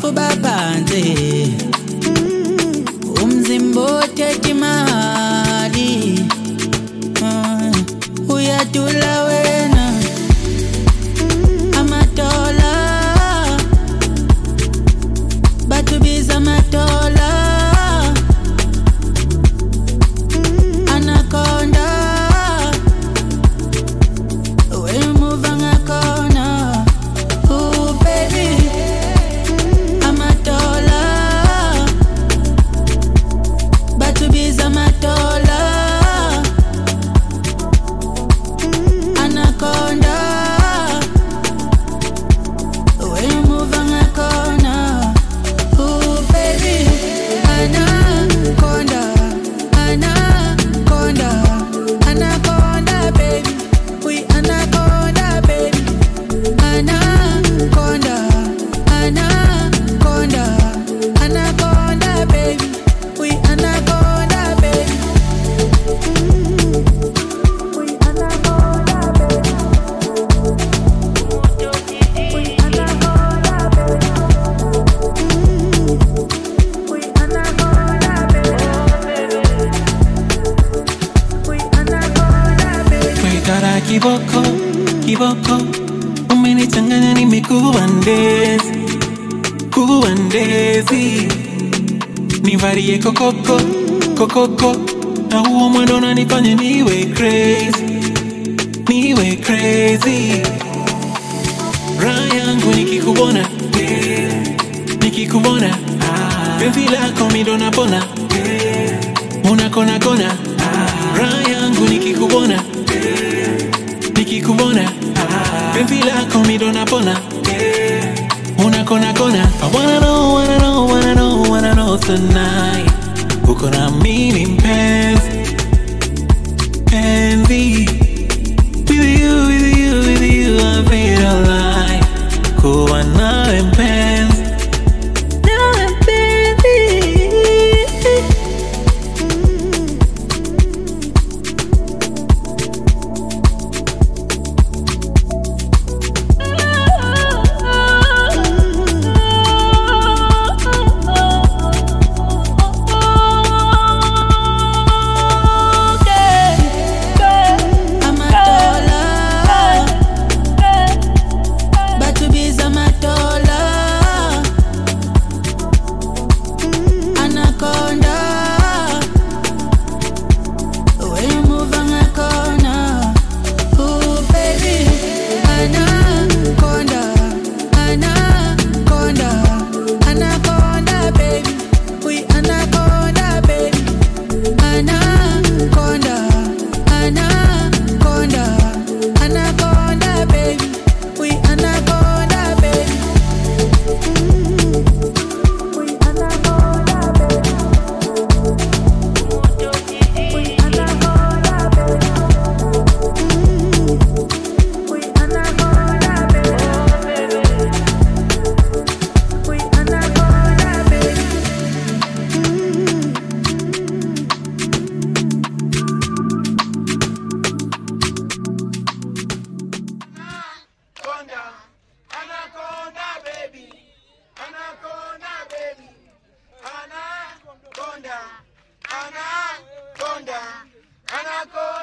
kuba phansi umzimba othethe imali Ah, uyadula wena amatola batubiza amatola anaconda wemuva ngakhona Ooh, baby amatola batubiza amatola anaconda wemuva ngakhona Ooh, baby anaconda anaconda anaconda baby we anaconda baby anaconda anaconda anaconda baby we anaconda baby we anaconda baby we anaconda baby we anaconda baby we anaconda baby Wekara kiboko, kiboko Umenichanganya nimekuwa ndezi Kuwa ndezi Nivarie kokoko, kokoko Na huo mwendo unanifanya niwe crazy Niwe crazy Raha yangu nikikubona yeah. Nikikubona ah. Penzi lako mi ndo napona yeah. Unakona kona ah. Raha yangu nikikubona nikikubona penzi lako mi ndo napona unakona kona I wanna know, wanna know, wanna know, wanna know tonight uko na mimi mpenzi penzi with you, with you, with you I feel alive kuwa nawe mpenzi nawe mpenzi amatola batubiza amatola anaconda wemuva ngakhona Ooh, baby anaconda anaconda anaconda baby we anaconda baby anaconda anaconda anaconda baby we anaconda baby we anaconda baby we anaconda baby we anaconda baby we anaconda baby Anaconda, anaconda baby, anaconda baby, anaconda, anaconda, anaconda.